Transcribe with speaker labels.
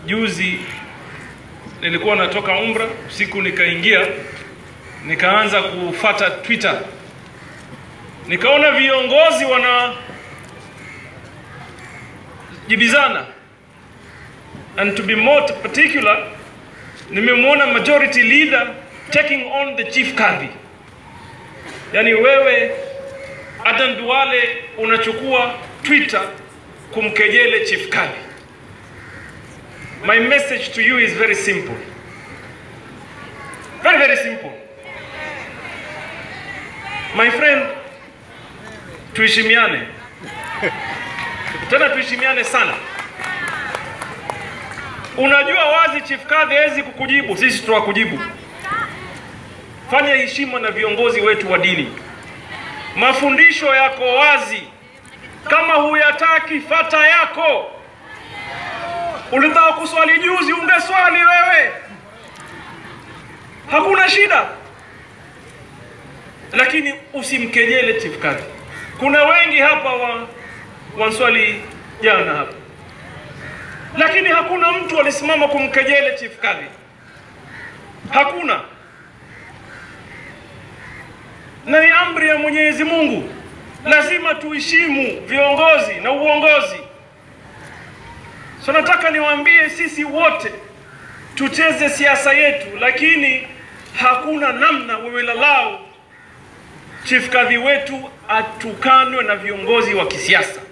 Speaker 1: juzi nilikuwa natoka umra usiku, nikaingia nikaanza kufata Twitter, nikaona viongozi wana jibizana, and to be more particular, nimemwona majority leader taking on the chief kadhi, yani wewe Adan Duale unachukua Twitter kumkejele chief kadhi. My message to you is very simple. Very, very simple. My friend, tuheshimiane. Tena tuheshimiane sana. Unajua wazi chief kadhi hawezi kukujibu, sisi tutakujibu. Fanya heshima na viongozi wetu wa dini. Mafundisho yako wazi. Kama huyataki, fata yako. Ulitaka kuswali juzi, ungeswali wewe, hakuna shida, lakini usimkejele chief kadhi. Kuna wengi hapa wa wanswali jana hapa, lakini hakuna mtu alisimama kumkejele chief kadhi, hakuna, na ni amri ya Mwenyezi Mungu. Lazima tuheshimu viongozi na uongozi. So nataka niwaambie sisi wote tucheze siasa yetu, lakini hakuna namna we will allow chief kadhi wetu atukanwe na viongozi wa kisiasa.